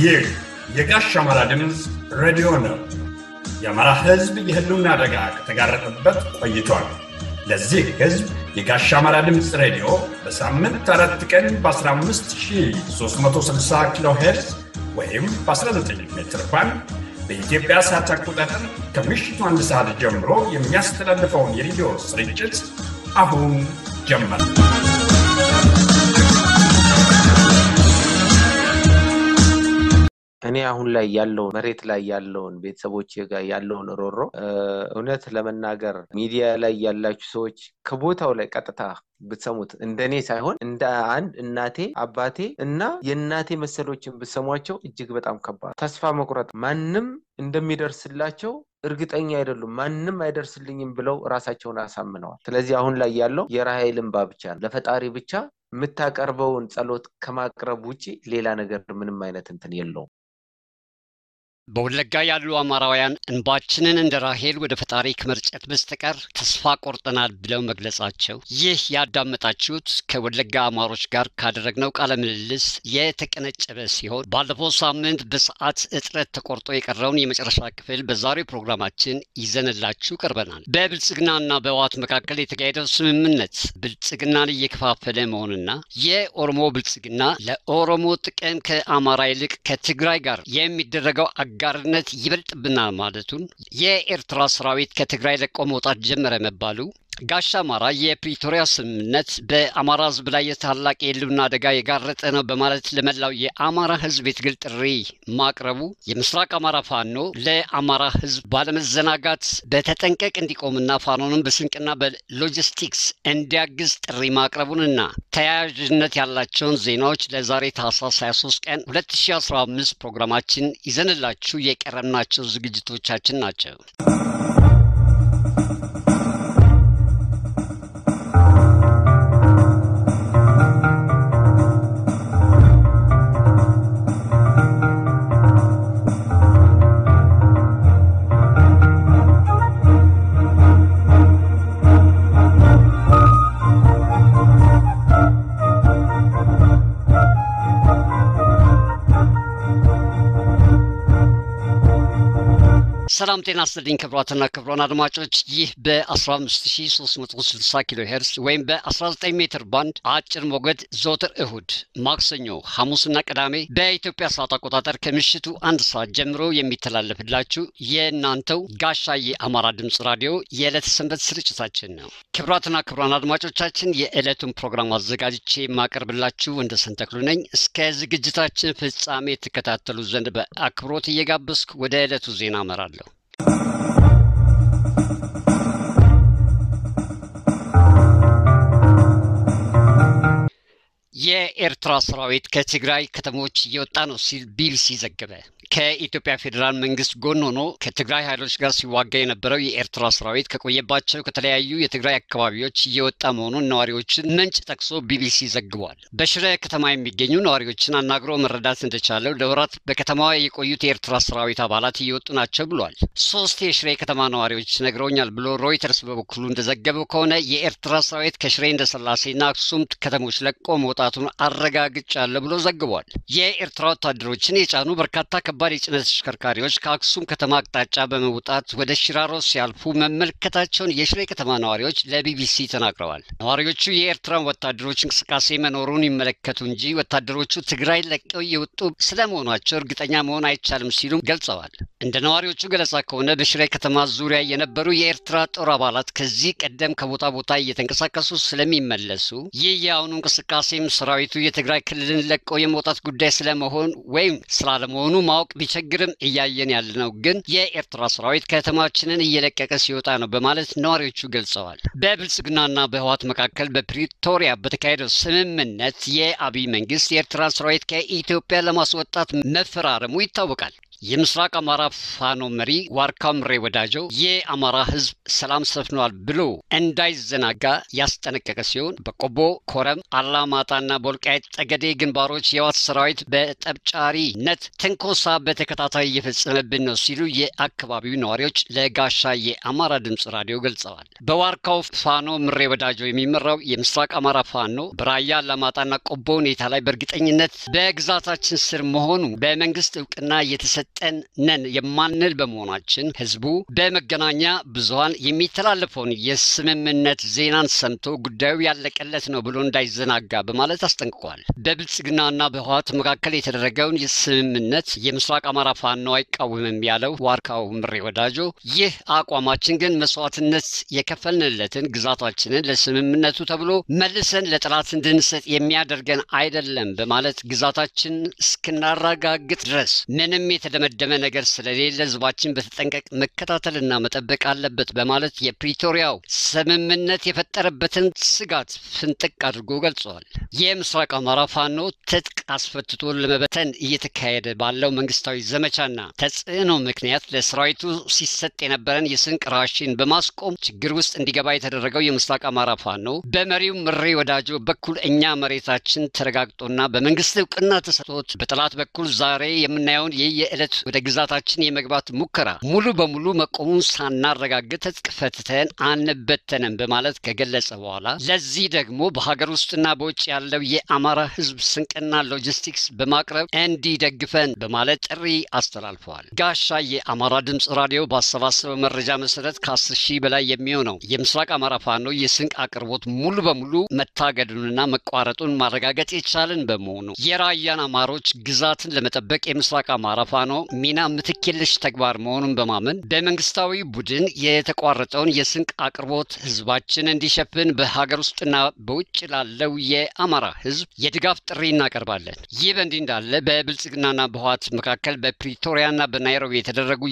ይህ የጋሽ አማራ ድምፅ ሬዲዮ ነው። የአማራ ሕዝብ የህልውና አደጋ ከተጋረጠበት ቆይቷል። ለዚህ ሕዝብ የጋሽ አማራ ድምፅ ሬዲዮ በሳምንት አራት ቀን በ15360 ኪሎ ሄርዝ ወይም በ19 ሜትር ባንድ በኢትዮጵያ ሰዓት አቆጣጠር ከምሽቱ አንድ ሰዓት ጀምሮ የሚያስተላልፈውን የሬዲዮ ስርጭት አሁን ጀመር። እኔ አሁን ላይ ያለውን መሬት ላይ ያለውን ቤተሰቦች ጋር ያለውን ሮሮ እውነት ለመናገር ሚዲያ ላይ ያላችሁ ሰዎች ከቦታው ላይ ቀጥታ ብትሰሙት እንደኔ ሳይሆን እንደ አንድ እናቴ አባቴ እና የእናቴ መሰሎችን ብትሰሟቸው እጅግ በጣም ከባድ ተስፋ መቁረጥ ማንም እንደሚደርስላቸው እርግጠኛ አይደሉም። ማንም አይደርስልኝም ብለው ራሳቸውን አሳምነዋል። ስለዚህ አሁን ላይ ያለው የራሔል እንባ ብቻ ነው። ለፈጣሪ ብቻ የምታቀርበውን ጸሎት ከማቅረብ ውጭ ሌላ ነገር ምንም አይነት እንትን የለውም። በወለጋ ያሉ አማራውያን እንባችንን እንደ ራሔል ወደ ፈጣሪ ከመርጨት በስተቀር ተስፋ ቆርጠናል ብለው መግለጻቸው ይህ ያዳመጣችሁት ከወለጋ አማሮች ጋር ካደረግነው ቃለ ምልልስ የተቀነጨበ ሲሆን ባለፈው ሳምንት በሰዓት እጥረት ተቆርጦ የቀረውን የመጨረሻ ክፍል በዛሬው ፕሮግራማችን ይዘንላችሁ ቀርበናል። በብልጽግናና በህወሓት መካከል የተካሄደው ስምምነት ብልጽግናን እየከፋፈለ መሆኑና የኦሮሞ ብልጽግና ለኦሮሞ ጥቅም ከአማራ ይልቅ ከትግራይ ጋር የሚደረገው አጋርነት ይበልጥብናል ማለቱን፣ የኤርትራ ሰራዊት ከትግራይ ለቆ መውጣት ጀመረ መባሉ፣ ጋሻ አማራ የፕሪቶሪያ ስምምነት በአማራ ህዝብ ላይ የታላቅ የህልውና አደጋ የጋረጠ ነው በማለት ለመላው የአማራ ህዝብ የትግል ጥሪ ማቅረቡ፣ የምስራቅ አማራ ፋኖ ለአማራ ህዝብ ባለመዘናጋት በተጠንቀቅ እንዲቆምና ፋኖንም በስንቅና በሎጂስቲክስ እንዲያግዝ ጥሪ ማቅረቡንና ተያያዥነት ያላቸውን ዜናዎች ለዛሬ ታህሳስ 23 ቀን 2015 ፕሮግራማችን ይዘንላችሁ የቀረብናቸው ዝግጅቶቻችን ናቸው። ሰላም ጤና ይስጥልኝ ክቡራትና ክቡራን አድማጮች ይህ በ15360 ኪሎ ሄርስ ወይም በ19 ሜትር ባንድ አጭር ሞገድ ዘወትር እሁድ፣ ማክሰኞ፣ ሐሙስና ቅዳሜ በኢትዮጵያ ሰዓት አቆጣጠር ከምሽቱ አንድ ሰዓት ጀምሮ የሚተላለፍላችሁ የእናንተው ጋሻ የአማራ ድምፅ ራዲዮ የዕለተ ሰንበት ስርጭታችን ነው። ክቡራትና ክቡራን አድማጮቻችን የዕለቱን ፕሮግራም አዘጋጅቼ የማቀርብላችሁ እንደ ሰንተክሉ ነኝ። እስከ ዝግጅታችን ፍጻሜ የተከታተሉ ዘንድ በአክብሮት እየጋበዝኩ ወደ ዕለቱ ዜና አመራለሁ። የኤርትራ ሰራዊት ከትግራይ ከተሞች እየወጣ ነው ሲል ቢቢሲ ዘገበ። ከኢትዮጵያ ፌዴራል መንግስት ጎን ሆኖ ከትግራይ ኃይሎች ጋር ሲዋጋ የነበረው የኤርትራ ሰራዊት ከቆየባቸው ከተለያዩ የትግራይ አካባቢዎች እየወጣ መሆኑን ነዋሪዎችን ምንጭ ጠቅሶ ቢቢሲ ዘግቧል። በሽረ ከተማ የሚገኙ ነዋሪዎችን አናግሮ መረዳት እንደቻለው ለወራት በከተማዋ የቆዩት የኤርትራ ሰራዊት አባላት እየወጡ ናቸው ብሏል። ሶስት የሽሬ ከተማ ነዋሪዎች ነግረውኛል ብሎ ሮይተርስ በበኩሉ እንደዘገበው ከሆነ የኤርትራ ሰራዊት ከሽሬ እንደስላሴና አክሱም ከተሞች ለቆ መውጣቱን አረጋግጫለሁ ብሎ ዘግቧል። የኤርትራ ወታደሮችን የጫኑ በርካታ ከባድ የጭነት ተሽከርካሪዎች ከአክሱም ከተማ አቅጣጫ በመውጣት ወደ ሽራሮ ሲያልፉ መመልከታቸውን የሽሬ ከተማ ነዋሪዎች ለቢቢሲ ተናግረዋል። ነዋሪዎቹ የኤርትራን ወታደሮች እንቅስቃሴ መኖሩን ይመለከቱ እንጂ ወታደሮቹ ትግራይ ለቀው የወጡ ስለመሆናቸው እርግጠኛ መሆን አይቻልም ሲሉም ገልጸዋል። እንደ ነዋሪዎቹ ገለጻ ከሆነ በሽሬ ከተማ ዙሪያ የነበሩ የኤርትራ ጦር አባላት ከዚህ ቀደም ከቦታ ቦታ እየተንቀሳቀሱ ስለሚመለሱ ይህ የአሁኑ እንቅስቃሴም ሰራዊቱ የትግራይ ክልልን ለቀው የመውጣት ጉዳይ ስለመሆን ወይም ስላለመሆኑ ማወቅ ቢቸግርም እያየን ያለነው ግን የኤርትራ ሰራዊት ከተማችንን እየለቀቀ ሲወጣ ነው በማለት ነዋሪዎቹ ገልጸዋል። በብልጽግናና በህወሓት መካከል በፕሪቶሪያ በተካሄደው ስምምነት የአብይ መንግስት የኤርትራ ሰራዊት ከኢትዮጵያ ለማስወጣት መፈራረሙ ይታወቃል። የምስራቅ አማራ ፋኖ መሪ ዋርካው ምሬ ወዳጀው የአማራ ህዝብ ሰላም ሰፍኗል ብሎ እንዳይዘናጋ ያስጠነቀቀ ሲሆን በቆቦ ኮረም፣ አላማጣና በወልቃይት ጠገዴ ግንባሮች የህወሓት ሰራዊት በጠብጫሪነት ትንኮሳ በተከታታይ እየፈጸመብን ነው ሲሉ የአካባቢው ነዋሪዎች ለጋሻ የአማራ ድምፅ ራዲዮ ገልጸዋል። በዋርካው ፋኖ ምሬ ወዳጆ የሚመራው የምስራቅ አማራ ፋኖ በራያ አላማጣና ቆቦ ሁኔታ ላይ በእርግጠኝነት በግዛታችን ስር መሆኑ በመንግስት እውቅና የተሰጠን ነን የማንል በመሆናችን ህዝቡ በመገናኛ ብዙኃን የሚተላለፈውን የስምምነት ዜናን ሰምቶ ጉዳዩ ያለቀለት ነው ብሎ እንዳይዘናጋ በማለት አስጠንቅቋል። በብልጽግናና በህወሓት መካከል የተደረገውን የስምምነት የምስራቅ አማራ ፋኖ አይቃወምም ያለው ዋርካው ምሬ ወዳጆ ይህ አቋማችን ግን መስዋዕትነት የከፈልንለትን ግዛታችንን ለስምምነቱ ተብሎ መልሰን ለጠላት እንድንሰጥ የሚያደርገን አይደለም በማለት ግዛታችን እስክናረጋግጥ ድረስ ምንም የተደመደመ ነገር ስለሌለ ህዝባችን በተጠንቀቅ መከታተልና መጠበቅ አለበት በማለት የፕሪቶሪያው ስምምነት የፈጠረበትን ስጋት ፍንጥቅ አድርጎ ገልጸዋል። የምስራቅ አማራ ፋኖ ትጥቅ አስፈትቶ ለመበተን እየተካሄደ ባለው መንግስታዊ ዘመቻና ተጽዕኖ ምክንያት ለሰራዊቱ ሲሰጥ የነበረን የስንቅ ራሽን በማስቆም ችግር ውስጥ እንዲገባ የተደረገው የምስራቅ አማራ ፋኖ በመሪው ምሬ ወዳጆ በኩል እኛ መሬታችን ተረጋግጦና በመንግስት እውቅና ተሰጥቶት በጠላት በኩል ዛሬ የምናየውን የየዕለት ወደ ግዛታችን የመግባት ሙከራ ሙሉ በሙሉ መቆሙን ሳናረጋግጥ ትጥቅ ፈትተን አንበተንም በማለት ከገለጸ በኋላ ለዚህ ደግሞ በሀገር ውስጥና በውጭ ያለው የአማራ ህዝብ ስንቅና ሎጂስቲክስ በማቅረብ እንዲደግፈን በማለት ጥሪ አስተላልፈዋል። ጋሻ የአማራ ድምፅ ራዲዮ ባሰባሰበው መረጃ መሰረት ከአስር ሺህ በላይ የሚሆነው የምስራቅ አማራ ፋኖ የስንቅ አቅርቦት ሙሉ በሙሉ መታገዱንና መቋረጡን ማረጋገጥ የቻልን በመሆኑ የራያን አማሮች ግዛትን ለመጠበቅ የምስራቅ አማራ ፋኖ ሚና ምትክ የለሽ ተግባር መሆኑን በማመን በመንግስታዊ ቡድን የተቋረጠውን የስንቅ አቅርቦት ህዝባችን እንዲሸፍን በሀገር ውስጥና በውጭ ላለው የአማራ ህዝብ የድጋፍ ጥሪ እናቀርባለን። ይህ በእንዲህ እንዳለ በብልጽግናና በህወሓት መካከል በፕሪቶሪያና በናይሮቢ የተደረጉ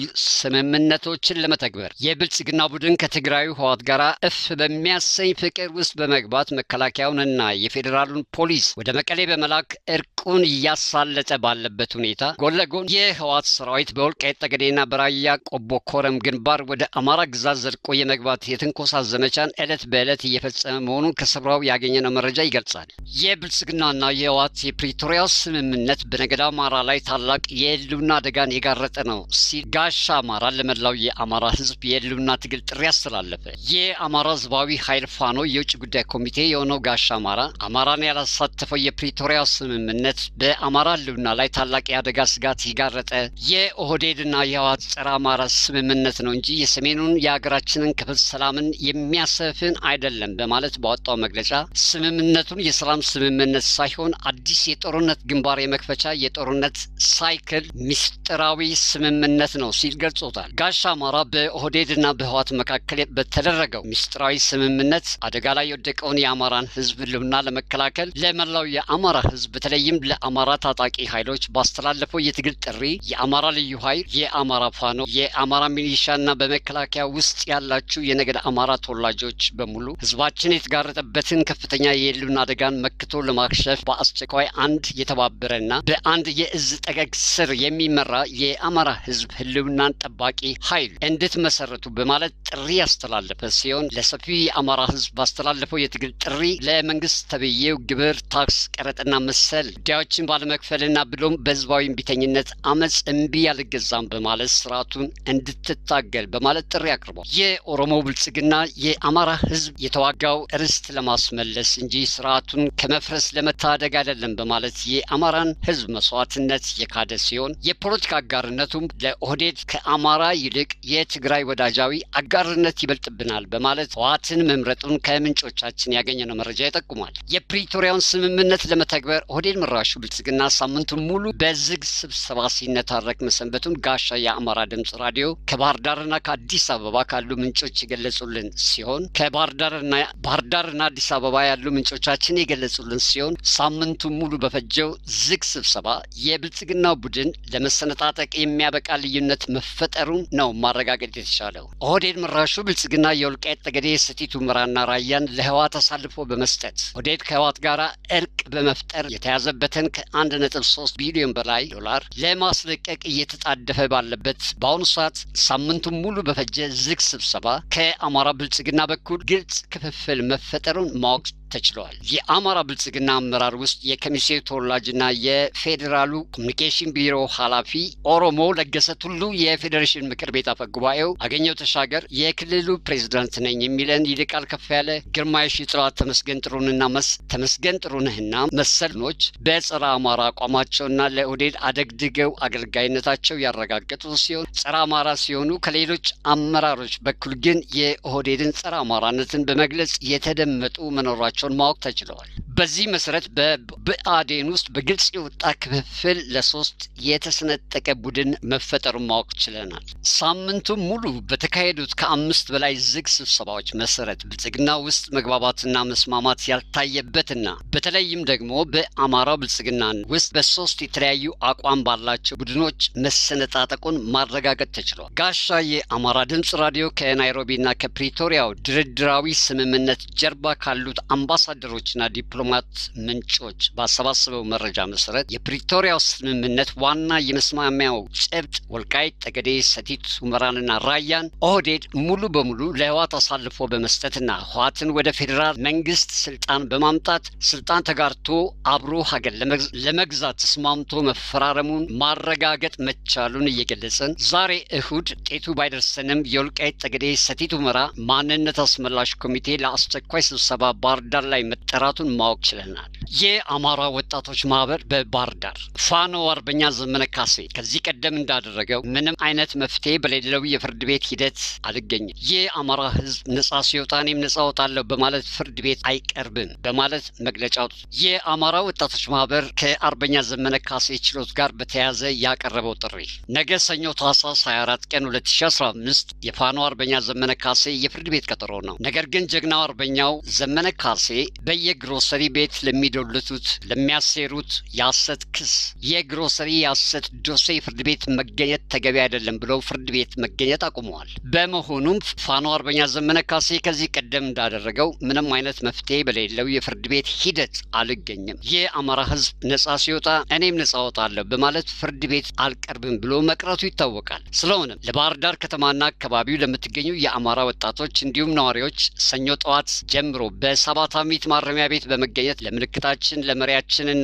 ስምምነቶችን ለመተግበር የብልጽግና ቡድን ከትግራዩ ህወሓት ጋር እፍ በሚያሰኝ ፍቅር ውስጥ በመግባት መከላከያውንና የፌዴራሉን ፖሊስ ወደ መቀሌ በመላክ እርቁን እያሳለጠ ባለበት ሁኔታ ጎን ለጎን የህወሓት ሰራዊት በወልቃይት ጠገዴና በራያ ቆቦ ኮረም ግንባር ወደ አማራ ግዛት ዘልቆ የመግባት የትንኮሳ ዘመቻን ዕለት በዕለት እየፈጸመ መሆኑን ከስፍራው ያገኘነው መረጃ ይገልጻል። የብልጽግናና የህወሓት የፕሪቶሪያው ስምምነት በነገዳ አማራ ላይ ታላቅ የህልውና አደጋን የጋረጠ ነው ሲል ጋሻ አማራ ለመላው የአማራ ህዝብ የህልውና ትግል ጥሪ አስተላለፈ። የአማራ ህዝባዊ ኃይል ፋኖ የውጭ ጉዳይ ኮሚቴ የሆነው ጋሻ አማራ አማራን ያላሳተፈው የፕሪቶሪያው ስምምነት በአማራ ህልውና ላይ ታላቅ የአደጋ ስጋት የጋረጠ የኦህዴድና የህወሓት ጸረ አማራ ስምምነት ነው እንጂ የሰሜኑን የሀገራችንን ክፍል ሰላምን የሚያሰፍን አይደለም በማለት ባወጣው መግለጫ ስምምነቱን የሰላም ስምምነት ሳይሆን አዲስ የጦርነት ግንባር የመክፈቻ የጦርነት ሳይክል ምስጢራዊ ስምምነት ነው ሲል ገልጾታል። ጋሻ አማራ በኦህዴድና በህወሓት መካከል በተደረገው ምስጢራዊ ስምምነት አደጋ ላይ የወደቀውን የአማራን ህዝብ ህልውና ለመከላከል ለመላው የአማራ ህዝብ በተለይም ለአማራ ታጣቂ ኃይሎች ባስተላለፈው የትግል ጥሪ የአማራ ልዩ ኃይል፣ የአማራ ፋኖ፣ የአማራ ሚሊሻና በመከላከያ ውስጥ ያላችሁ የነገድ አማራ ተወላጆች በሙሉ ህዝባችን የተጋረጠበትን ከፍተኛ የህልውና አደጋን መክቶ ለማክሸፍ በአስቸኳይ አንድ የተባበረና በአንድ የእዝ ጠገግ ስር የሚመራ የአማራ ህዝብ ህልውናን ጠባቂ ኃይል እንድትመሰረቱ በማለት ጥሪ ያስተላለፈ ሲሆን ለሰፊው የአማራ ህዝብ ባስተላለፈው የትግል ጥሪ ለመንግስት ተብዬው ግብር፣ ታክስ፣ ቀረጥና መሰል ጉዳዮችን ባለመክፈልና ብሎም በህዝባዊ እምቢተኝነት አመፅ እምቢ ያልገዛም በማለት ስርዓቱን እንድትታገል በማለት ጥሪ አቅርቧል። የኦሮሞ ብልጽግና የአማራ ህዝብ የተዋጋው ርስት ለማስመለስ እንጂ ስርዓቱን ከመፍረስ ለመታደግ አይደለም በማለት የአማራን ህዝብ መስዋዕትነት የካደ ሲሆን የፖለቲካ አጋርነቱም ለኦህዴድ ከአማራ ይልቅ የትግራይ ወዳጃዊ አጋርነት ይበልጥብናል በማለት ህወሓትን መምረጡን ከምንጮቻችን ያገኘነው መረጃ ይጠቁማል። የፕሪቶሪያውን ስምምነት ለመተግበር ኦህዴድ መራሹ ብልጽግና ሳምንቱን ሙሉ በዝግ ስብሰባ ሲነታረክ መሰንበቱን ጋሻ የአማራ ድምፅ ራዲዮ ከባህር ዳርና ከአዲስ አበባ ካሉ ምንጮች የገለጹልን ሲሆን ከባህር ዳርና ባህር ዳርና አዲስ አበባ ያሉ ምንጮቻችን የገለጹልን ሲሆን ሳምንቱን ሙሉ በፈጀው ዝግ ስብሰባ የብልጽግና ቡድን ለመሰነጣጠቅ የሚያበቃ ልዩነት መፈጠሩን ነው ማረጋገጥ የተቻለው። ኦህዴድ መራሹ ብልጽግና የወልቃይት ጠገዴ፣ ሰቲት ሁመራና ራያን ለህወሓት አሳልፎ በመስጠት ኦህዴድ ከህወሓት ጋር እርቅ በመፍጠር የተያዘበት ህወሓትን ከአንድ ነጥብ ሶስት ቢሊዮን በላይ ዶላር ለማስለቀቅ እየተጣደፈ ባለበት በአሁኑ ሰዓት ሳምንቱን ሙሉ በፈጀ ዝግ ስብሰባ ከአማራ ብልጽግና በኩል ግልጽ ክፍፍል መፈጠሩን ማወቅ ተችሏል። የአማራ ብልጽግና አመራር ውስጥ የከሚሴ ተወላጅና የፌዴራሉ ኮሚኒኬሽን ቢሮ ኃላፊ ኦሮሞ ለገሰ ቱሉ፣ የፌዴሬሽን ምክር ቤት አፈ ጉባኤው አገኘው ተሻገር፣ የክልሉ ፕሬዚዳንት ነኝ የሚለን ይልቃል ከፍ ያለ፣ ግርማ የሺጥላ፣ ተመስገን ጥሩንና መስ ተመስገን ጥሩነህና መሰልኖች በጸረ አማራ አቋማቸውና ለኦህዴድ አደግድገው አገልጋይነታቸው ያረጋገጡ ሲሆን ጸረ አማራ ሲሆኑ ከሌሎች አመራሮች በኩል ግን የኦህዴድን ጸረ አማራነትን በመግለጽ የተደመጡ መኖራቸው መሆናቸውን ማወቅ ተችለዋል። በዚህ መሰረት በብአዴን ውስጥ በግልጽ የወጣ ክፍፍል ለሶስት የተሰነጠቀ ቡድን መፈጠሩን ማወቅ ችለናል። ሳምንቱን ሙሉ በተካሄዱት ከአምስት በላይ ዝግ ስብሰባዎች መሰረት ብልጽግና ውስጥ መግባባትና መስማማት ያልታየበትና በተለይም ደግሞ በአማራው ብልጽግና ውስጥ በሶስት የተለያዩ አቋም ባላቸው ቡድኖች መሰነጣጠቁን ማረጋገጥ ተችሏል። ጋሻ የአማራ ድምፅ ራዲዮ ከናይሮቢና ከፕሪቶሪያው ድርድራዊ ስምምነት ጀርባ ካሉት አምባሳደሮችና ዲፕሎማት ምንጮች ባሰባሰበው መረጃ መሰረት የፕሪቶሪያው ስምምነት ዋና የመስማሚያው ጭብጥ ወልቃይት ጠገዴ፣ ሰቲት ሁመራንና ራያን ኦህዴድ ሙሉ በሙሉ ለህዋት አሳልፎ በመስጠትና ህዋትን ወደ ፌዴራል መንግስት ስልጣን በማምጣት ስልጣን ተጋርቶ አብሮ ሀገር ለመግዛት ተስማምቶ መፈራረሙን ማረጋገጥ መቻሉን እየገለጽን ዛሬ እሁድ ጤቱ ባይደርሰንም የወልቃይት ጠገዴ፣ ሰቲት ሁመራ ማንነት አስመላሽ ኮሚቴ ለአስቸኳይ ስብሰባ ባህር ዳር ላይ መጠራቱን ማወቅ ችለናል። የአማራ ወጣቶች ማህበር በባህር ዳር ፋኖ አርበኛ ዘመነ ካሴ ከዚህ ቀደም እንዳደረገው ምንም አይነት መፍትሄ በሌለው የፍርድ ቤት ሂደት አልገኝም፣ የአማራ ህዝብ ነጻ ሲወጣ እኔም ነጻ ወጣለሁ በማለት ፍርድ ቤት አይቀርብም በማለት መግለጫ አውጡ። የአማራ ወጣቶች ማህበር ከአርበኛ ዘመነ ካሴ ችሎት ጋር በተያያዘ ያቀረበው ጥሪ ነገ ሰኞ ታህሳስ 24 ቀን 2015 የፋኖ አርበኛ ዘመነ ካሴ የፍርድ ቤት ቀጠሮ ነው። ነገር ግን ጀግናው አርበኛው ዘመነ ካሴ በየግሮሰሪ ቤት ለሚዶልቱት ለሚያሴሩት የሐሰት ክስ የግሮሰሪ የሐሰት ዶሴ ፍርድ ቤት መገኘት ተገቢ አይደለም ብለው ፍርድ ቤት መገኘት አቁመዋል። በመሆኑም ፋኖ አርበኛ ዘመነ ካሴ ከዚህ ቀደም እንዳደረገው ምንም አይነት መፍትሄ በሌለው የፍርድ ቤት ሂደት አልገኝም፣ የአማራ ህዝብ ነጻ ሲወጣ እኔም ነጻ ወጣለሁ በማለት ፍርድ ቤት አልቀርብም ብሎ መቅረቱ ይታወቃል። ስለሆነም ለባህር ዳር ከተማና አካባቢው ለምትገኙ የአማራ ወጣቶች እንዲሁም ነዋሪዎች ሰኞ ጠዋት ጀምሮ በሰባት አሚት ማረሚያ ቤት በመገኘት ለምልክታችን ለመሪያችንና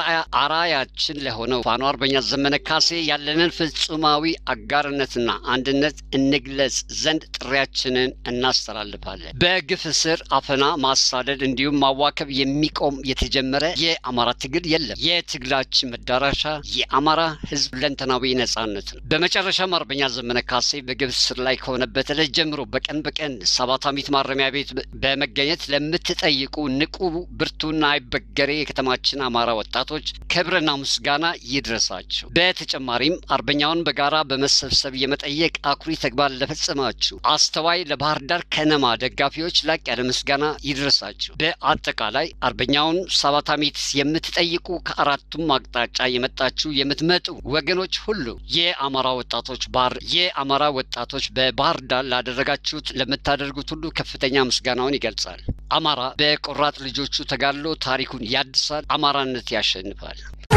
አራያችን ለሆነው ፋኖ አርበኛ ዘመነ ካሴ ያለንን ፍጹማዊ አጋርነትና አንድነት እንግለጽ ዘንድ ጥሪያችንን እናስተላልፋለን። በግፍ እስር፣ አፈና፣ ማሳደድ እንዲሁም ማዋከብ የሚቆም የተጀመረ የአማራ ትግል የለም። የትግላችን መዳረሻ የአማራ ህዝብ ለንተናዊ ነጻነት ነው። በመጨረሻም አርበኛ ዘመነ ካሴ በግፍ እስር ላይ ከሆነበት ዕለት ጀምሮ በቀን በቀን ሰባት አሚት ማረሚያ ቤት በመገኘት ለምትጠይቁ ንቁ ብርቱና አይበገሬ የከተማችን አማራ ወጣቶች ክብርና ምስጋና ይድረሳችሁ። በተጨማሪም አርበኛውን በጋራ በመሰብሰብ የመጠየቅ አኩሪ ተግባር ለፈጸማችሁ አስተዋይ ለባህር ዳር ከነማ ደጋፊዎች ላቅ ያለ ምስጋና ይድረሳችሁ። በአጠቃላይ አርበኛውን ሰባት አሚት የምትጠይቁ ከአራቱም አቅጣጫ የመጣችሁ የምትመጡ ወገኖች ሁሉ የአማራ ወጣቶች ባህር የአማራ ወጣቶች በባህር ዳር ላደረጋችሁት ለምታደርጉት ሁሉ ከፍተኛ ምስጋናውን ይገልጻል። አማራ በቆራጥ ልጆቹ ተጋድሎ ታሪኩን ያድሳል። አማራነት ያሸንፋል።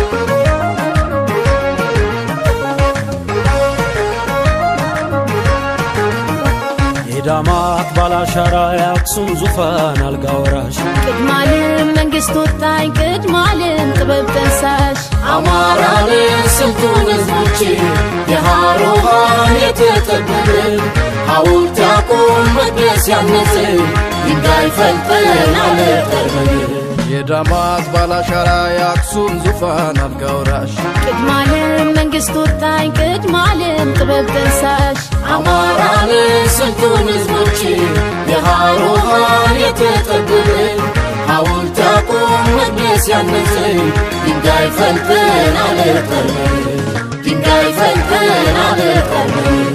የዳማት ባላሻራ የአክሱም ዙፋን አልጋ ወራሽ ቅድማልም መንግስት ወጣኝ ቅድማልም ጥበብ ጠንሳሽ አማራንን ስልጡን ህዝቦች የሃሮሃን የተጠበብን ሐውልት ያቁም መቅደስ ያነጽ ድንጋይ ፈልጠን አለጠርበን የዳማት ባላሻራ የአክሱም ዙፋን አልጋ ወራሽ ቅድማልም መንግስት ወጣኝ ቅድማልም ጥበብ ጠንሳሽ አማራንን ስልጡን ህዝቦች የሃሮሃን የተጠበብን ሐውልት ያቁም መቅደስ ያነጽ ድንጋይ ፈልጠን አለጠርበን ድንጋይ ፈልጠን አለጠርበን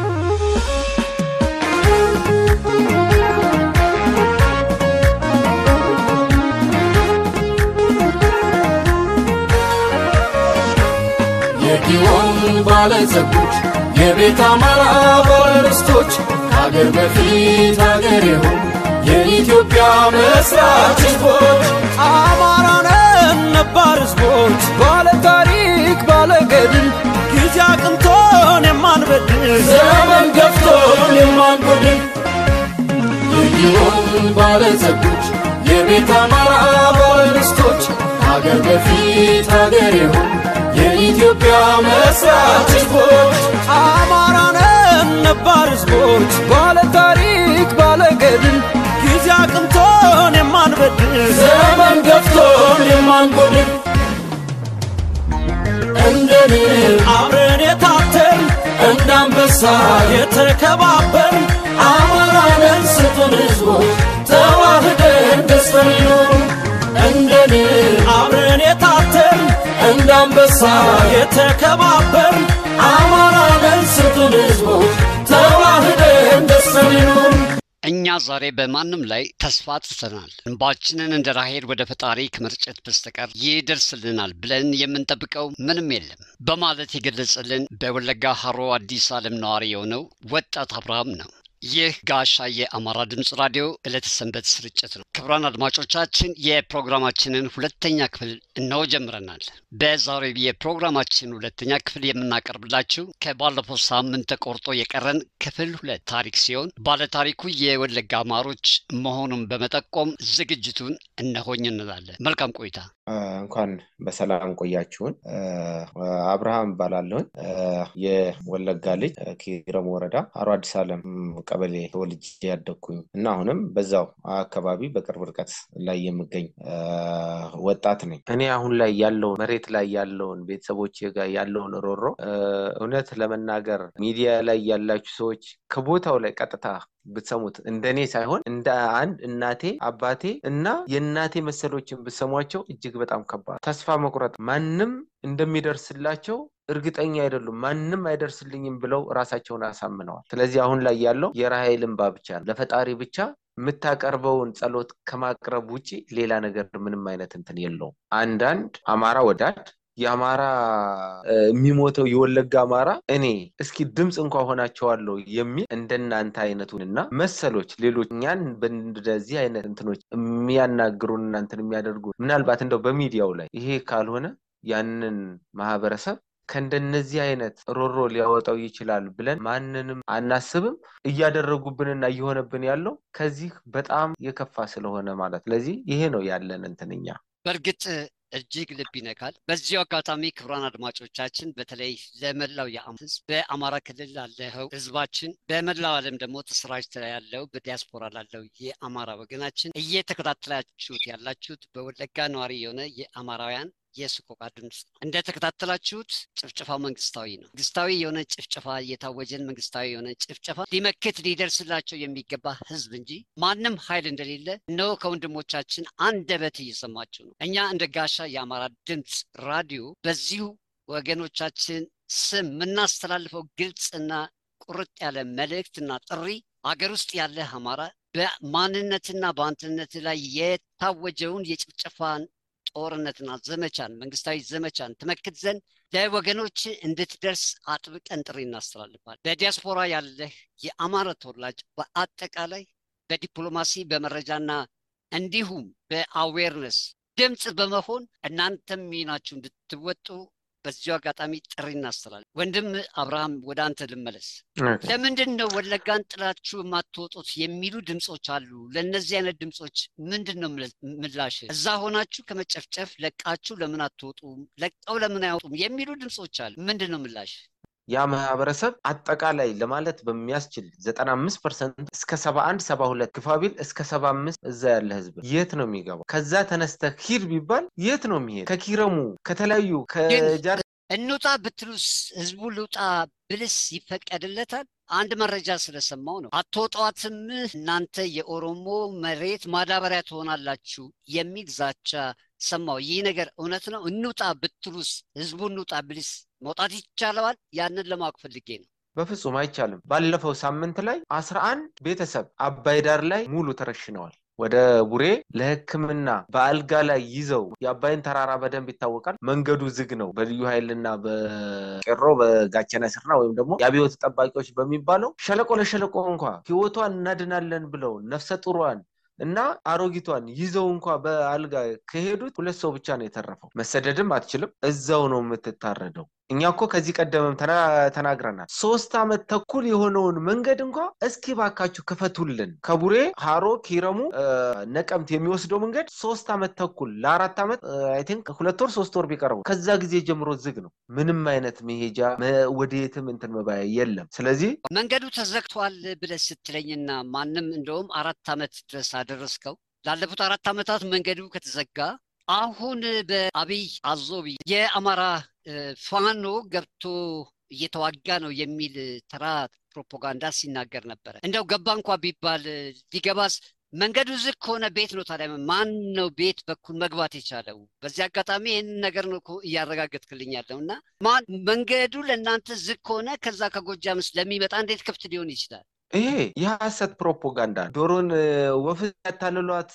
የጊዮን ባለጸጎች የቤት አማራ ባለርስቶች ከአገር በፊት አገር የሆኑ የኢትዮጵያ መስራች ህዝቦች አማራንን ነባር ነባር ህዝቦች ባለ ታሪክ ባለ ገድል ጊዜ አቅንቶን የማንበድል ዘመን ገፍቶን የማንጎድል የጊዮን ባለጸጎች የቤት አማራ ባለርስቶች ሀገር በፊት ሀገር የሆኑ የኢትዮጵያ መስራች ህዝቦች አማራነን ነባር ህዝቦች ባለ ታሪክ ባለ ገድል ጊዜ አቅንቶን የማንበድል ዘመን ገፍቶን የማንጎድል እንደ ንብ አብረን የታተር እንደ አንበሳ የተከባበር አማራንን ስጡን ህዝቦች ተዋህደን ደስተን ይኖሩ እንደ ንብ አብረን የታተር እንደ አንበሳ የተከባበር አማራንን ስጡን ህዝቦች ተዋህደን ደስተን ይኖሩ እኛ ዛሬ በማንም ላይ ተስፋ አጥተናል። እንባችንን እንደ ራሄል ወደ ፈጣሪ ከመርጨት በስተቀር ይደርስልናል ብለን የምንጠብቀው ምንም የለም በማለት የገለጸልን በወለጋ ሀሮ አዲስ ዓለም ነዋሪ የሆነው ወጣት አብርሃም ነው። ይህ ጋሻ የአማራ ድምፅ ራዲዮ ዕለተ ሰንበት ስርጭት ነው። ክቡራን አድማጮቻችን የፕሮግራማችንን ሁለተኛ ክፍል እነሆ ጀምረናል። በዛሬው የፕሮግራማችን ሁለተኛ ክፍል የምናቀርብላችሁ ከባለፈው ሳምንት ተቆርጦ የቀረን ክፍል ሁለት ታሪክ ሲሆን ባለታሪኩ የወለጋ አማሮች መሆኑን በመጠቆም ዝግጅቱን እነሆኝ እንላለን። መልካም ቆይታ። እንኳን በሰላም ቆያችሁን። አብርሃም እባላለሁኝ። የወለጋ ልጅ ኪረም ወረዳ አሮ አዲስ ዓለም ቀበሌ ተወልጄ ያደግኩኝ እና አሁንም በዛው አካባቢ በቅርብ ርቀት ላይ የምገኝ ወጣት ነኝ። እኔ አሁን ላይ ያለውን መሬት ላይ ያለውን ቤተሰቦች ጋር ያለውን ሮሮ እውነት ለመናገር ሚዲያ ላይ ያላችሁ ሰዎች ከቦታው ላይ ቀጥታ ብትሰሙት እንደኔ ሳይሆን እንደ አንድ እናቴ አባቴ እና የእናቴ መሰሎችን ብትሰሟቸው እጅግ በጣም ከባድ ተስፋ መቁረጥ ማንም እንደሚደርስላቸው እርግጠኛ አይደሉም። ማንም አይደርስልኝም ብለው ራሳቸውን አሳምነዋል። ስለዚህ አሁን ላይ ያለው የራሔል እንባ ብቻ ነው። ለፈጣሪ ብቻ የምታቀርበውን ጸሎት ከማቅረብ ውጭ ሌላ ነገር ምንም አይነት እንትን የለውም። አንዳንድ አማራ ወዳድ የአማራ የሚሞተው የወለጋ አማራ እኔ እስኪ ድምፅ እንኳ ሆናቸዋለሁ የሚል እንደናንተ አይነቱን እና መሰሎች ሌሎች እኛን በእንደዚህ አይነት እንትኖች የሚያናግሩን እናንትን የሚያደርጉ ምናልባት እንደው በሚዲያው ላይ ይሄ ካልሆነ ያንን ማህበረሰብ ከእንደነዚህ አይነት ሮሮ ሊያወጣው ይችላል ብለን ማንንም አናስብም። እያደረጉብንና እየሆነብን ያለው ከዚህ በጣም የከፋ ስለሆነ ማለት ስለዚህ ይሄ ነው ያለን እንትንኛ በእርግጥ እጅግ ልብ ይነካል። በዚሁ አጋጣሚ ክቡራን አድማጮቻችን በተለይ ለመላው የአማራ ህዝብ በአማራ ክልል ላለው ህዝባችን በመላው ዓለም ደግሞ ተሰራጭቶ ያለው በዲያስፖራ ላለው የአማራ ወገናችን እየተከታተላችሁት ያላችሁት በወለጋ ነዋሪ የሆነ የአማራውያን የስቆቃ ድምፅ እንደተከታተላችሁት ጭፍጨፋው መንግስታዊ ነው። መንግስታዊ የሆነ ጭፍጨፋ የታወጀን መንግስታዊ የሆነ ጭፍጨፋ ሊመክት ሊደርስላቸው የሚገባ ህዝብ እንጂ ማንም ኃይል እንደሌለ እነሆ ከወንድሞቻችን አንደበት እየሰማችሁ ነው። እኛ እንደ ጋሻ የአማራ ድምፅ ራዲዮ በዚሁ ወገኖቻችን ስም የምናስተላልፈው ግልጽና ቁርጥ ያለ መልእክትና ጥሪ አገር ውስጥ ያለ አማራ በማንነትና በአንድነት ላይ የታወጀውን የጭፍጨፋን ጦርነትና ዘመቻን መንግስታዊ ዘመቻን ትመክት ዘንድ ለወገኖች እንድትደርስ አጥብቀን ጥሪ እናስተላልፋል። በዲያስፖራ ያለህ የአማራ ተወላጅ በአጠቃላይ በዲፕሎማሲ በመረጃና እንዲሁም በአዌርነስ ድምፅ በመሆን እናንተም ሚናችሁ እንድትወጡ በዚሁ አጋጣሚ ጥሪ እናስተላል። ወንድም አብርሃም ወደ አንተ ልመለስ። ለምንድን ነው ወለጋን ጥላችሁ የማትወጡት የሚሉ ድምፆች አሉ። ለእነዚህ አይነት ድምፆች ምንድን ነው ምላሽ? እዛ ሆናችሁ ከመጨፍጨፍ ለቃችሁ ለምን አትወጡም? ለቀው ለምን አይወጡም የሚሉ ድምፆች አሉ። ምንድን ነው ምላሽ? ያ ማህበረሰብ አጠቃላይ ለማለት በሚያስችል 95 ፐርሰንት እስከ 71 72 ግፋቢል እስከ 75 እዛ ያለ ህዝብ የት ነው የሚገባው? ከዛ ተነስተ ሂድ ቢባል የት ነው የሚሄድ? ከኪረሙ ከተለያዩ ከጃር እንውጣ ብትሉስ ህዝቡ ልውጣ ብልስ ይፈቀድለታል? አንድ መረጃ ስለሰማው ነው። አትወጧትም፣ እናንተ የኦሮሞ መሬት ማዳበሪያ ትሆናላችሁ የሚል ዛቻ ሰማው። ይህ ነገር እውነት ነው? እንውጣ ብትሉስ ህዝቡ እንውጣ ብልስ መውጣት ይቻለዋል? ያንን ለማወቅ ፈልጌ ነው። በፍጹም አይቻልም። ባለፈው ሳምንት ላይ አስራ አንድ ቤተሰብ አባይ ዳር ላይ ሙሉ ተረሽነዋል። ወደ ቡሬ ለሕክምና በአልጋ ላይ ይዘው የአባይን ተራራ በደንብ ይታወቃል። መንገዱ ዝግ ነው። በልዩ ኃይልና በቄሮ በጋቸና ስርና ወይም ደግሞ የአብዮት ጠባቂዎች በሚባለው ሸለቆ ለሸለቆ እንኳ ህይወቷን እናድናለን ብለው ነፍሰ ጡሯን እና አሮጊቷን ይዘው እንኳ በአልጋ ከሄዱት ሁለት ሰው ብቻ ነው የተረፈው። መሰደድም አትችልም፣ እዛው ነው የምትታረደው። እኛ እኮ ከዚህ ቀደምም ተናግረናል። ሶስት ዓመት ተኩል የሆነውን መንገድ እንኳ እስኪ ባካችሁ ክፈቱልን። ከቡሬ ሀሮ፣ ኪረሙ፣ ነቀምት የሚወስደው መንገድ ሶስት ዓመት ተኩል ለአራት ዓመት አይ ቲንክ ሁለት ወር ሶስት ወር ቢቀርቡ ከዛ ጊዜ ጀምሮ ዝግ ነው። ምንም አይነት መሄጃ ወደየትም እንትን መባያ የለም። ስለዚህ መንገዱ ተዘግቷል ብለህ ስትለኝና ማንም እንደውም አራት ዓመት ድረስ አደረስከው ላለፉት አራት ዓመታት መንገዱ ከተዘጋ አሁን በአብይ አዞቢ የአማራ ፋኖ ገብቶ እየተዋጋ ነው የሚል ተራ ፕሮፓጋንዳ ሲናገር ነበረ። እንደው ገባ እንኳ ቢባል ሊገባስ መንገዱ ዝግ ከሆነ ቤት ነው ታዲያ ማን ነው ቤት በኩል መግባት የቻለው? በዚህ አጋጣሚ ይህን ነገር ነው እያረጋገጥክልኝ ያለው እና ማን መንገዱ ለእናንተ ዝግ ከሆነ ከዛ ከጎጃምስ ለሚመጣ እንዴት ክፍት ሊሆን ይችላል? ይሄ የሐሰት ፕሮፓጋንዳ ዶሮን ወፍ ያታልሏት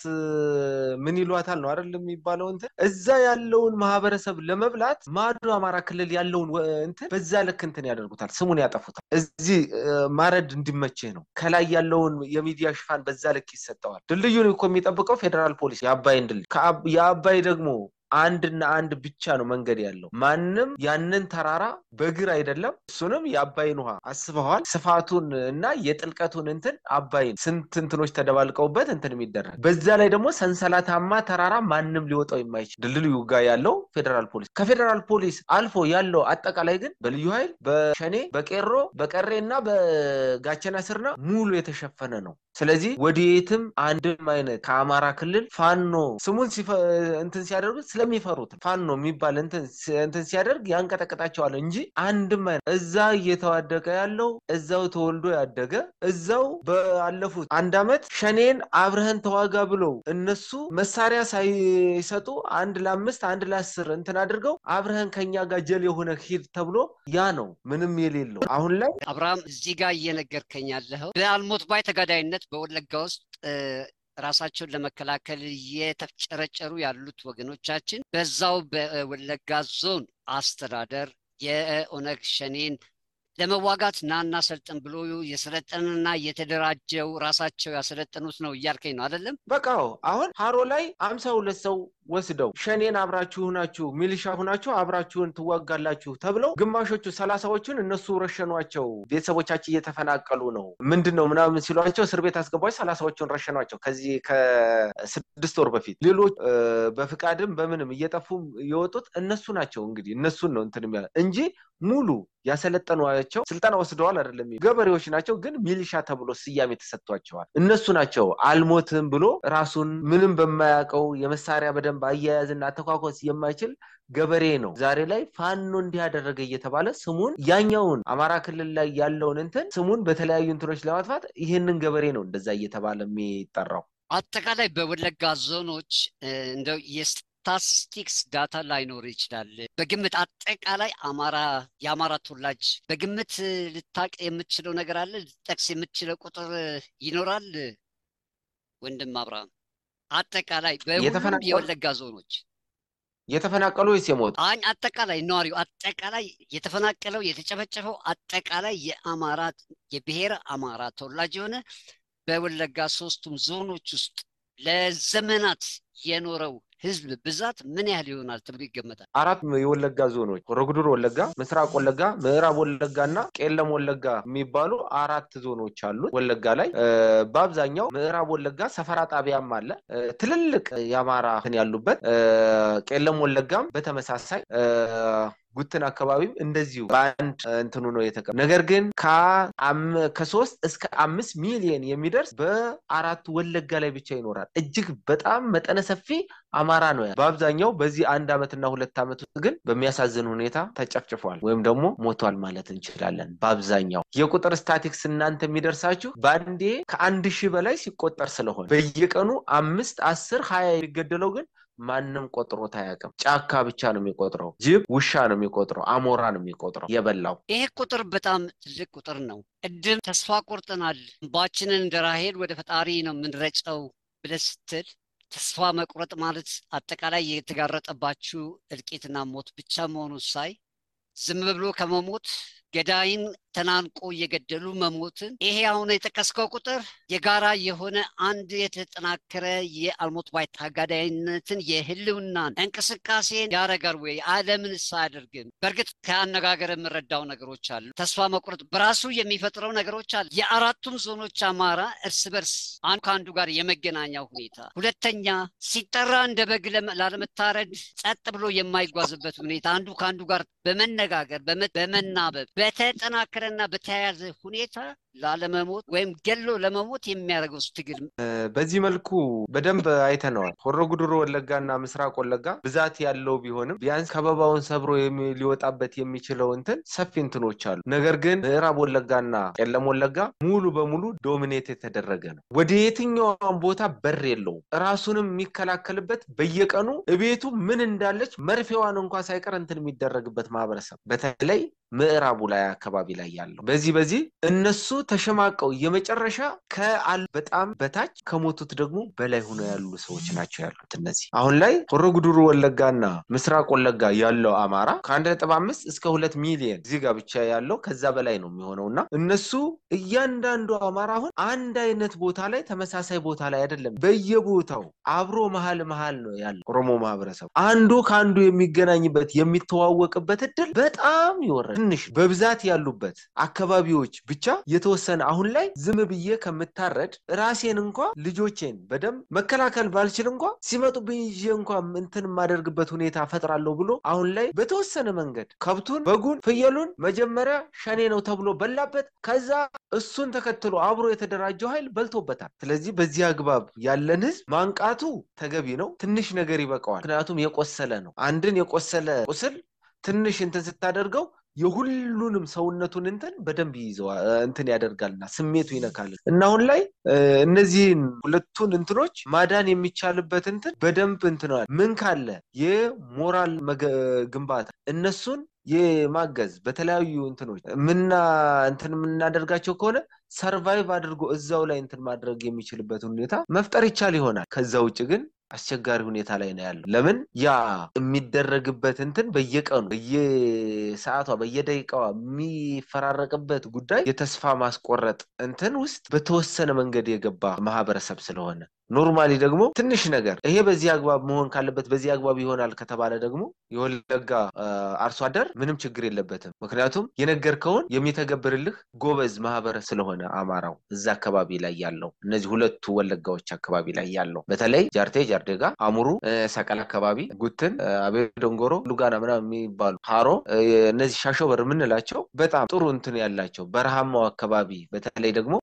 ምን ይሏታል ነው አይደል የሚባለው እንትን እዛ ያለውን ማህበረሰብ ለመብላት ማዶ አማራ ክልል ያለውን እንትን በዛ ልክ እንትን ያደርጉታል ስሙን ያጠፉታል እዚህ ማረድ እንዲመችህ ነው ከላይ ያለውን የሚዲያ ሽፋን በዛ ልክ ይሰጠዋል ድልድዩን እኮ የሚጠብቀው ፌዴራል ፖሊስ የአባይን ድልድይ የአባይ ደግሞ አንድና አንድ ብቻ ነው መንገድ ያለው። ማንም ያንን ተራራ በእግር አይደለም። እሱንም የአባይን ውሃ አስበዋል። ስፋቱን እና የጥልቀቱን እንትን አባይን ስንት እንትኖች ተደባልቀውበት እንትን የሚደረግ በዛ ላይ ደግሞ ሰንሰለታማ ተራራ ማንም ሊወጣው የማይችል ድልድዩ ጋር ያለው ፌዴራል ፖሊስ ከፌዴራል ፖሊስ አልፎ ያለው አጠቃላይ ግን በልዩ ኃይል በሸኔ በቄሮ በቀሬ እና በጋቸና ስርና ሙሉ የተሸፈነ ነው። ስለዚህ ወደየትም አንድም አይነት ከአማራ ክልል ፋኖ ስሙን እንትን ሲያደርጉት ስለሚፈሩት ፋኖ የሚባል እንትን ሲያደርግ ያንቀጠቅጣቸዋል እንጂ አንድም አይነት እዛ እየተዋደቀ ያለው እዛው ተወልዶ ያደገ እዛው ባለፉት አንድ አመት ሸኔን አብረህን ተዋጋ ብለው እነሱ መሳሪያ ሳይሰጡ አንድ ለአምስት አንድ ለአስር እንትን አድርገው አብረህን ከኛ ጋር ጀል የሆነ ሂድ ተብሎ ያ ነው ምንም የሌለው አሁን ላይ አብርሃም እዚህ ጋር እየነገርከኝ ያለኸው በአልሞት ባይ ተጋዳይነት በወለጋ ውስጥ ራሳቸውን ለመከላከል እየተፍጨረጨሩ ያሉት ወገኖቻችን በዛው በወለጋ ዞን አስተዳደር የኦነግ ሸኔን ለመዋጋት ናና ሰልጥን ብሎ የሰለጠንና የተደራጀው ራሳቸው ያሰለጠኑት ነው እያልከኝ ነው አይደለም? በቃው አሁን ሀሮ ላይ አምሳ ሁለት ሰው ወስደው ሸኔን አብራችሁ ሁናችሁ ሚሊሻ ሁናችሁ አብራችሁን ትዋጋላችሁ ተብለው ግማሾቹ ሰላሳዎቹን እነሱ ረሸኗቸው። ቤተሰቦቻችን እየተፈናቀሉ ነው ምንድን ነው ምናምን ሲሏቸው እስር ቤት አስገባቸው። ሰላሳዎቹን ረሸኗቸው ከዚህ ከስድስት ወር በፊት። ሌሎች በፍቃድም በምንም እየጠፉም የወጡት እነሱ ናቸው። እንግዲህ እነሱን ነው እንትን እንጂ ሙሉ ያሰለጠኗቸው ስልጠና ወስደዋል አይደለም፣ ገበሬዎች ናቸው። ግን ሚሊሻ ተብሎ ስያሜ ተሰጥቷቸዋል። እነሱ ናቸው አልሞትም ብሎ ራሱን ምንም በማያውቀው የመሳሪያ በደንብ አያያዝና አተኳኮስ የማይችል ገበሬ ነው። ዛሬ ላይ ፋኖ እንዲያደረገ እየተባለ ስሙን ያኛውን አማራ ክልል ላይ ያለውን እንትን ስሙን በተለያዩ እንትኖች ለማጥፋት ይህንን ገበሬ ነው እንደዛ እየተባለ የሚጠራው። አጠቃላይ በወለጋ ዞኖች እንደው ስታቲስቲክስ ዳታ ላይኖር ይችላል። በግምት አጠቃላይ አማራ የአማራ ተወላጅ በግምት ልታቅ የምትችለው ነገር አለ? ልጠቅስ የምትችለው ቁጥር ይኖራል? ወንድም አብርሃም አጠቃላይ በሁሉም የወለጋ ዞኖች የተፈናቀሉ ወይስ የሞቱ? አኝ አጠቃላይ ነዋሪው አጠቃላይ የተፈናቀለው የተጨፈጨፈው አጠቃላይ የአማራ የብሔረ አማራ ተወላጅ የሆነ በወለጋ ሶስቱም ዞኖች ውስጥ ለዘመናት የኖረው ህዝብ ብዛት ምን ያህል ይሆናል ተብሎ ይገመታል? አራት የወለጋ ዞኖች ሮግዱር ወለጋ፣ ምስራቅ ወለጋ፣ ምዕራብ ወለጋ እና ቄለም ወለጋ የሚባሉ አራት ዞኖች አሉት ወለጋ ላይ። በአብዛኛው ምዕራብ ወለጋ ሰፈራ ጣቢያም አለ ትልልቅ የአማራ ያሉበት። ቄለም ወለጋም በተመሳሳይ ጉትን አካባቢም እንደዚሁ በአንድ እንትኑ ነው የተቀ ነገር ግን ከሶስት እስከ አምስት ሚሊዮን የሚደርስ በአራቱ ወለጋ ላይ ብቻ ይኖራል። እጅግ በጣም መጠነ ሰፊ አማራ ነው። በአብዛኛው በዚህ አንድ ዓመትና ሁለት ዓመት ውስጥ ግን በሚያሳዝን ሁኔታ ተጨፍጭፏል ወይም ደግሞ ሞቷል ማለት እንችላለን። በአብዛኛው የቁጥር ስታቲክስ እናንተ የሚደርሳችሁ በአንዴ ከአንድ ሺህ በላይ ሲቆጠር ስለሆነ በየቀኑ አምስት አስር ሀያ የሚገደለው ግን ማንም ቆጥሮት አያውቅም። ጫካ ብቻ ነው የሚቆጥረው። ጅብ ውሻ ነው የሚቆጥረው። አሞራ ነው የሚቆጥረው የበላው። ይሄ ቁጥር በጣም ትልቅ ቁጥር ነው። ቅድም ተስፋ ቆርጠናል፣ እንባችንን እንደ ራሄል ወደ ፈጣሪ ነው የምንረጨው ብለህ ስትል ተስፋ መቁረጥ ማለት አጠቃላይ የተጋረጠባችሁ እልቂትና ሞት ብቻ መሆኑ ሳይ ዝም ብሎ ከመሞት ገዳይን ተናንቆ እየገደሉ መሞትን ይሄ አሁን የጠቀስከው ቁጥር የጋራ የሆነ አንድ የተጠናከረ የአልሞት ባይ ታጋዳይነትን የህልውናን እንቅስቃሴን ያረጋል ወይ? ዓለምንስ አያደርግም? በእርግጥ ከአነጋገር የምረዳው ነገሮች አሉ። ተስፋ መቁረጥ በራሱ የሚፈጥረው ነገሮች አሉ። የአራቱም ዞኖች አማራ እርስ በርስ አንዱ ከአንዱ ጋር የመገናኛው ሁኔታ፣ ሁለተኛ ሲጠራ እንደ በግ ላለመታረድ ጸጥ ብሎ የማይጓዝበት ሁኔታ፣ አንዱ ከአንዱ ጋር በመነጋገር በመናበብ በተጠናከረና በተያያዘ ሁኔታ ላለመሞት ወይም ገሎ ለመሞት የሚያደርገው ትግል በዚህ መልኩ በደንብ አይተነዋል። ሆሮ ጉድሩ ወለጋና ምስራቅ ወለጋ ብዛት ያለው ቢሆንም ቢያንስ ከበባውን ሰብሮ ሊወጣበት የሚችለው እንትን ሰፊ እንትኖች አሉ። ነገር ግን ምዕራብ ወለጋና ቄለም ወለጋ ሙሉ በሙሉ ዶሚኔት የተደረገ ነው። ወደ የትኛውም ቦታ በር የለውም። ራሱንም የሚከላከልበት በየቀኑ እቤቱ ምን እንዳለች መርፌዋን እንኳ ሳይቀር እንትን የሚደረግበት ማህበረሰብ በተለይ ምዕራቡ ላይ አካባቢ ላይ ያለው በዚህ በዚህ እነሱ ተሸማቀው የመጨረሻ ከአል በጣም በታች ከሞቱት ደግሞ በላይ ሆነው ያሉ ሰዎች ናቸው ያሉት። እነዚህ አሁን ላይ ሆሮ ጉዱሩ ወለጋና ምስራቅ ወለጋ ያለው አማራ ከአንድ ነጥብ አምስት እስከ ሁለት ሚሊየን እዚህ ጋር ብቻ ያለው ከዛ በላይ ነው የሚሆነው እና እነሱ እያንዳንዱ አማራ አሁን አንድ አይነት ቦታ ላይ ተመሳሳይ ቦታ ላይ አይደለም፣ በየቦታው አብሮ መሀል መሀል ነው ያለው ኦሮሞ ማህበረሰብ አንዱ ከአንዱ የሚገናኝበት የሚተዋወቅበት እድል በጣም ይወረድ ትንሽ በብዛት ያሉበት አካባቢዎች ብቻ የተወሰነ አሁን ላይ ዝም ብዬ ከምታረድ ራሴን እንኳ ልጆቼን በደንብ መከላከል ባልችል እንኳ ሲመጡብኝ ይዤ እንኳ እንትን የማደርግበት ሁኔታ ፈጥራለሁ ብሎ አሁን ላይ በተወሰነ መንገድ ከብቱን፣ በጉን፣ ፍየሉን መጀመሪያ ሸኔ ነው ተብሎ በላበት። ከዛ እሱን ተከትሎ አብሮ የተደራጀው ኃይል በልቶበታል። ስለዚህ በዚህ አግባብ ያለን ህዝብ ማንቃቱ ተገቢ ነው። ትንሽ ነገር ይበቃዋል። ምክንያቱም የቆሰለ ነው። አንድን የቆሰለ ቁስል ትንሽ እንትን ስታደርገው የሁሉንም ሰውነቱን እንትን በደንብ ይይዘዋል እንትን ያደርጋልና ስሜቱ ይነካል እና አሁን ላይ እነዚህን ሁለቱን እንትኖች ማዳን የሚቻልበት እንትን በደንብ እንትነዋል። ምን ካለ የሞራል ግንባታ እነሱን የማገዝ በተለያዩ እንትኖች ምና እንትን የምናደርጋቸው ከሆነ ሰርቫይቭ አድርጎ እዛው ላይ እንትን ማድረግ የሚችልበት ሁኔታ መፍጠር ይቻል ይሆናል። ከዛ ውጭ ግን አስቸጋሪ ሁኔታ ላይ ነው ያለው። ለምን ያ የሚደረግበት እንትን በየቀኑ በየሰዓቷ በየደቂቃዋ የሚፈራረቅበት ጉዳይ የተስፋ ማስቆረጥ እንትን ውስጥ በተወሰነ መንገድ የገባ ማህበረሰብ ስለሆነ ኖርማሊ ደግሞ ትንሽ ነገር ይሄ በዚህ አግባብ መሆን ካለበት በዚህ አግባብ ይሆናል ከተባለ ደግሞ የወለጋ አርሶ አደር ምንም ችግር የለበትም። ምክንያቱም የነገርከውን የሚተገብርልህ ጎበዝ ማህበረሰብ ስለሆነ አማራው እዛ አካባቢ ላይ ያለው እነዚህ ሁለቱ ወለጋዎች አካባቢ ላይ ያለው በተለይ ጃርቴ፣ ጃርዴጋ፣ አሙሩ፣ ሰቀል አካባቢ፣ ጉትን፣ አቤ ዶንጎሮ፣ ሉጋና ምናምን የሚባሉ ሀሮ እነዚህ ሻሾበር የምንላቸው በጣም ጥሩ እንትን ያላቸው በረሃማው አካባቢ በተለይ ደግሞ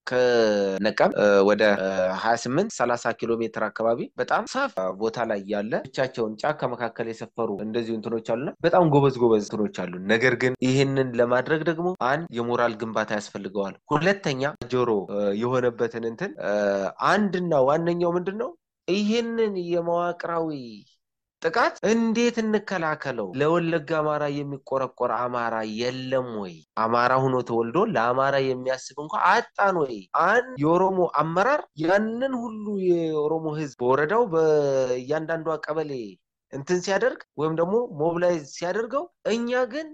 ከነቀም ወደ ሀያ ስምንት ሰላሳ ኪሎ ሜትር አካባቢ በጣም ሰፊ ቦታ ላይ ያለ ብቻቸውን ጫካ መካከል የሰፈሩ እንደዚሁ እንትኖች አሉና በጣም ጎበዝ ጎበዝ እንትኖች አሉ። ነገር ግን ይህንን ለማድረግ ደግሞ አንድ የሞራል ግንባታ ያስፈልገዋል። ሁለተኛ ጆሮ የሆነበትን እንትን አንድና ዋነኛው ምንድን ነው? ይህንን የመዋቅራዊ ጥቃት እንዴት እንከላከለው? ለወለጋ አማራ የሚቆረቆር አማራ የለም ወይ? አማራ ሆኖ ተወልዶ ለአማራ የሚያስብ እንኳ አጣን ወይ? አንድ የኦሮሞ አመራር ያንን ሁሉ የኦሮሞ ህዝብ በወረዳው በእያንዳንዷ ቀበሌ እንትን ሲያደርግ ወይም ደግሞ ሞብላይዝ ሲያደርገው እኛ ግን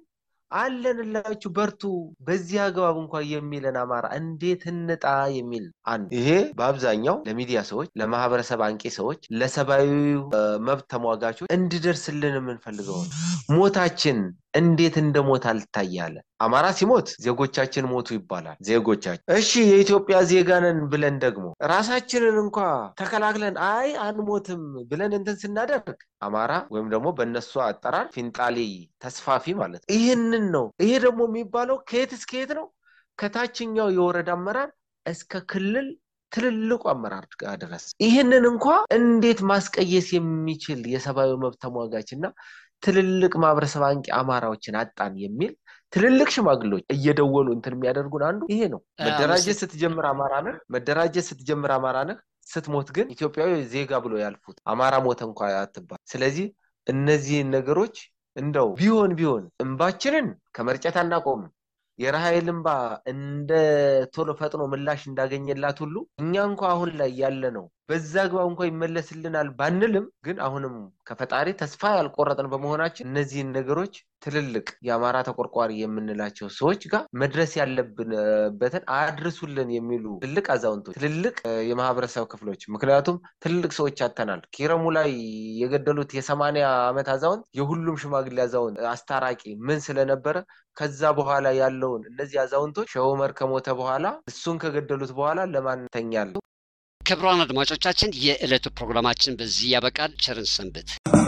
አለንላችሁ በርቱ፣ በዚህ አግባብ እንኳ የሚለን አማራ እንዴት እንጣ የሚል አንድ ይሄ በአብዛኛው ለሚዲያ ሰዎች፣ ለማህበረሰብ አንቂ ሰዎች፣ ለሰብአዊ መብት ተሟጋቾች እንዲደርስልን የምንፈልገው ሞታችን እንዴት እንደ ሞት አልታያለ። አማራ ሲሞት ዜጎቻችን ሞቱ ይባላል። ዜጎቻችን እሺ የኢትዮጵያ ዜጋ ነን ብለን ደግሞ ራሳችንን እንኳ ተከላክለን አይ አንሞትም ብለን እንትን ስናደርግ አማራ ወይም ደግሞ በእነሱ አጠራር ፊንጣሌ ተስፋፊ ማለት ነው። ይህንን ነው። ይሄ ደግሞ የሚባለው ከየት እስከ የት ነው? ከታችኛው የወረዳ አመራር እስከ ክልል ትልልቁ አመራር ጋር ድረስ ይህንን እንኳ እንዴት ማስቀየስ የሚችል የሰብአዊ መብት ተሟጋች እና ትልልቅ ማህበረሰብ አንቂ አማራዎችን አጣን የሚል ትልልቅ ሽማግሌዎች እየደወሉ እንትን የሚያደርጉን አንዱ ይሄ ነው። መደራጀት ስትጀምር አማራ ነህ፣ መደራጀት ስትጀምር አማራ ነህ፣ ስትሞት ግን ኢትዮጵያዊ ዜጋ ብሎ ያልፉት አማራ ሞተ እንኳ አትባል። ስለዚህ እነዚህን ነገሮች እንደው ቢሆን ቢሆን እንባችንን ከመርጨት አናቆምም። የራሔል እንባ እንደ ቶሎ ፈጥኖ ምላሽ እንዳገኘላት ሁሉ እኛ እንኳ አሁን ላይ ያለ ነው በዛ አግባብ እንኳ ይመለስልናል ባንልም ግን አሁንም ከፈጣሪ ተስፋ ያልቆረጥን በመሆናችን እነዚህን ነገሮች ትልልቅ የአማራ ተቆርቋሪ የምንላቸው ሰዎች ጋር መድረስ ያለብንበትን አድርሱልን የሚሉ ትልቅ አዛውንቶች፣ ትልልቅ የማህበረሰብ ክፍሎች ምክንያቱም ትልልቅ ሰዎች አተናል። ኪረሙ ላይ የገደሉት የሰማንያ ዓመት አዛውንት የሁሉም ሽማግሌ አዛውንት አስታራቂ ምን ስለነበረ ከዛ በኋላ ያለውን እነዚህ አዛውንቶች ሼህ ዑመር ከሞተ በኋላ እሱን ከገደሉት በኋላ ለማን ተኛል? ክቡራን አድማጮቻችን የዕለቱ ፕሮግራማችን በዚህ ያበቃል። ቸርን ሰንብት።